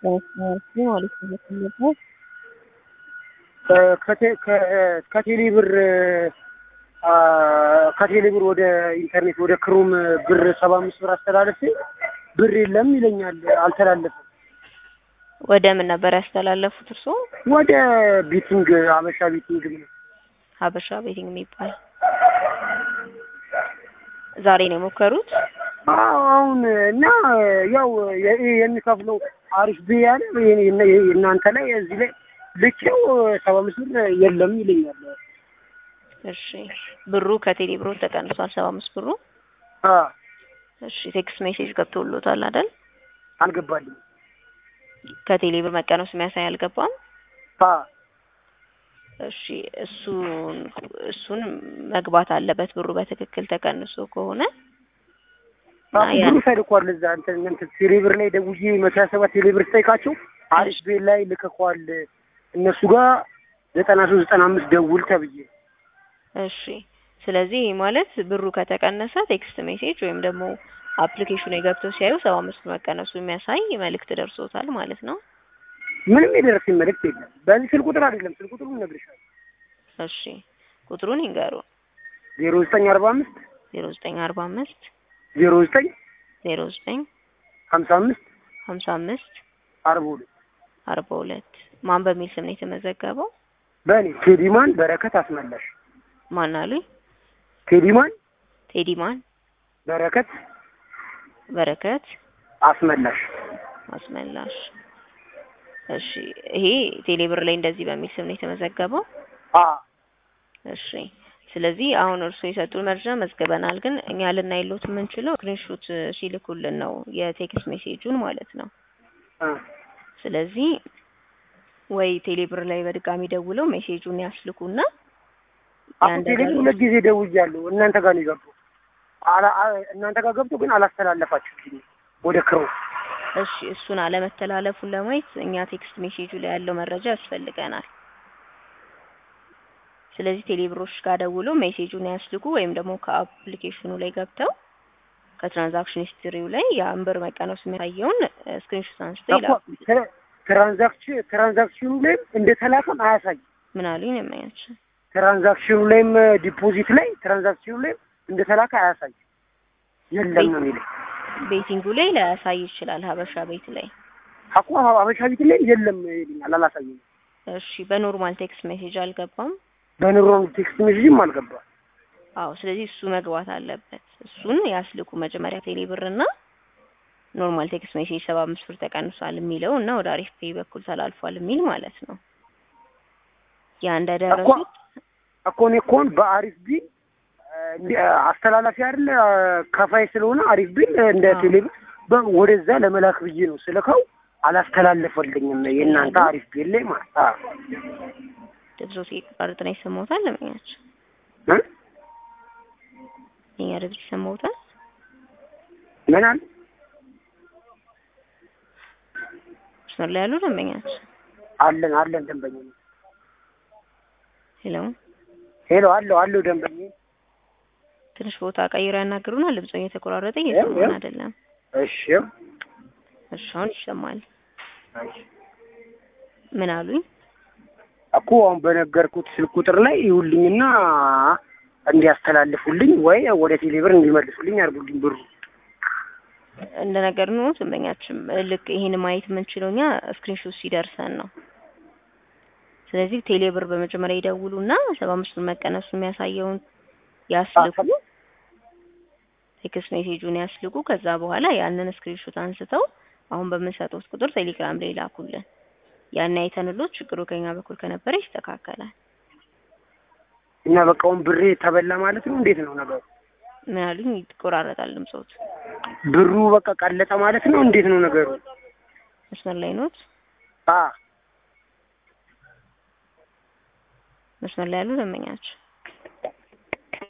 ማለት ነው። ከቴሌ ብር ከቴሌ ብር ወደ ኢንተርኔት ወደ ክሮም ብር ሰባ አምስት ብር አስተላለፍ ብር የለም ይለኛል። አልተላለፈም። ወደ ምን ነበር ያስተላለፉት እርስዎ? ወደ ቤቲንግ ሀበሻ ቤቲንግ ነው። ሀበሻ ቤቲንግ የሚባል ዛሬ ነው የሞከሩት? አሁን እና ያው የሚከፍለው አሪፍ ብ ያለ እናንተ ላይ እዚህ ላይ ልኬው ሰባ አምስት ብር የለም ይለኛል። እሺ ብሩ ከቴሌ ብሩ ተቀንሷል፣ ሰባ አምስት ብሩ። እሺ ቴክስት ሜሴጅ ገብቶሎታል አይደል? አልገባልኝ። ከቴሌ ብር መቀነሱ የሚያሳይ አልገባም። እሺ እሱን እሱን መግባት አለበት ብሩ በትክክል ተቀንሶ ከሆነ ብሩ ተልኳል። እዛ እንትን እንትን ቴሌብር ላይ ደውዬ መቶ ሀያ ሰባት ቴሌብር ስጠይቃቸው አሪፍ ቤት ላይ ልከኳል እነሱ ጋር ዘጠና ሶስት ዘጠና አምስት ደውል ተብዬ እሺ ስለዚህ ማለት ብሩ ከተቀነሰ ቴክስት ሜሴጅ ወይም ደግሞ አፕሊኬሽኑ የገብተው ሲያዩ ሰባ አምስት መቀነሱ የሚያሳይ መልእክት ደርሶታል ማለት ነው። ምንም የደረሰኝ መልእክት የለም። በዚህ ስልክ ቁጥር አይደለም፣ ስልክ ቁጥሩን እነግርሻለሁ። እሺ ቁጥሩን ይንገሩ። ዜሮ ዘጠኝ አርባ አምስት ዜሮ ዘጠኝ አርባ አምስት ዜሮ ዘጠኝ ዜሮ ዘጠኝ ሀምሳ አምስት ሀምሳ አምስት አርባ ሁለት አርባ ሁለት ማን በሚል ስም ነው የተመዘገበው? በእኔ ቴዲማን በረከት አስመላሽ። ማን አሉኝ? ቴዲማን ቴዲማን በረከት በረከት አስመላሽ አስመላሽ። እሺ ይሄ ቴሌብር ላይ እንደዚህ በሚል ስም ነው የተመዘገበው? አ እሺ ስለዚህ አሁን እርስዎ የሰጡን መረጃ መዝግበናል፣ ግን እኛ ልናይሎት የምንችለው ስክሪንሾት ሲልኩልን ነው የቴክስት ሜሴጁን ማለት ነው። አ ስለዚህ ወይ ቴሌብር ላይ በድጋሚ ደውለው ሜሴጁን ያስልኩና አሁን ቴሌብር ሁለት ጊዜ ደውያለሁ። እናንተ ጋር ነው የገባው። አላ- አ- እናንተ ጋር ገብቶ ግን አላስተላለፋችሁልኝ ወደ ክሮም እሺ እሱን አለመተላለፉን ለማየት እኛ ቴክስት ሜሴጁ ላይ ያለው መረጃ ያስፈልገናል። ስለዚህ ቴሌብሮች ጋር ደውለው ሜሴጁን ያስልኩ ወይም ደግሞ ከአፕሊኬሽኑ ላይ ገብተው ከትራንዛክሽን ሂስትሪው ላይ የአንድ ብር መቀነሱ የሚያሳየውን ስክሪንሾት አንስተው እኮ ይላኩ። ትራ- ትራንዛክሽን ትራንዛክሽኑ ላይም እንደተላከም አያሳይም። ምን አሉኝ ነው የሚያቸው? ትራንዛክሽኑ ላይም ዲፖዚት ላይ ትራንዛክሽኑ ላይም እንደተላከ አያሳይም። የለም ነው የሚለኝ። ቤቲንጉ ላይ ላያሳይ ይችላል። ሀበሻ ቤት ላይ አኮ ሀበሻ ቤት ላይ የለም ይልኛል፣ አላሳየኝም። እሺ፣ በኖርማል ቴክስት ሜሴጅ አልገባም። በኑሮም ቴክስት ሜሴጅም አልገባም። አዎ፣ ስለዚህ እሱ መግባት አለበት። እሱን ያስልኩ መጀመሪያ ቴሌብር እና ኖርማል ቴክስት ሜሴጅ ሰባ አምስት ብር ተቀንሷል የሚለው እና ወደ አሪፍ ፔይ በኩል ተላልፏል የሚል ማለት ነው። ያ እንደደረሱት እኮ እኔ እኮን በአሪፍ ቢል እንደ አስተላላፊ አይደለ ከፋይ ስለሆነ አሪፍ ቢል እንደ አዎ። ቴሌብር በ- ወደዛ ለመላክ ብዬ ነው ስልከው አላስተላለፈልኝም። የእናንተ አሪፍ ቢል ላይ ማለት አዎ ድምፆ ሲቋረጥ ነው ይሰማዎታል? ለምኛቸው እ? የኛ ድምፅ ይሰማዎታል? ምን አለ መስመር ላይ ያሉ ደንበኛቸው አለን አለን ደንበኛ ሄሎ፣ ሄሎ አለው አለው ደንበኛ ትንሽ ቦታ ቀይሮ ያናግሩናል። ድምፆ እየተቆራረጠ እየሰማን አይደለም። እሺ እሺ፣ አሁን ይሰማል። እሺ ምን አሉኝ? እኮ አሁን በነገርኩት ስልክ ቁጥር ላይ ይውልኝና እንዲያስተላልፉልኝ ወይ ወደ ቴሌብር እንዲመልሱልኝ አድርጉልኝ ብሩ እንደ ነገር ነው ደንበኛችን ልክ ይሄን ማየት የምንችለው እኛ ስክሪንሾት ሲደርሰን ነው። ስለዚህ ቴሌብር በመጀመሪያ ይደውሉና ሰባ አምስት ብር መቀነሱ የሚያሳየውን ያስልኩ፣ ቴክስት ሜሴጁን ያስልኩ። ከዛ በኋላ ያንን ስክሪንሾት አንስተው አሁን በምንሰጡት ቁጥር ቴሌግራም ላይ ላኩልን። ያን አይተንሎት ችግሩ ከኛ በኩል ከነበረ ይስተካከላል። እና በቃውን ብሬ ተበላ ማለት ነው። እንዴት ነው ነገሩ? ምን አሉኝ? ይቆራረጣል ድምፆት። ብሩ በቃ ቀለጠ ማለት ነው። እንዴት ነው ነገሩ? መስመር ላይ ኖት? አ መስመር ላይ ያሉ ደንበኛቸው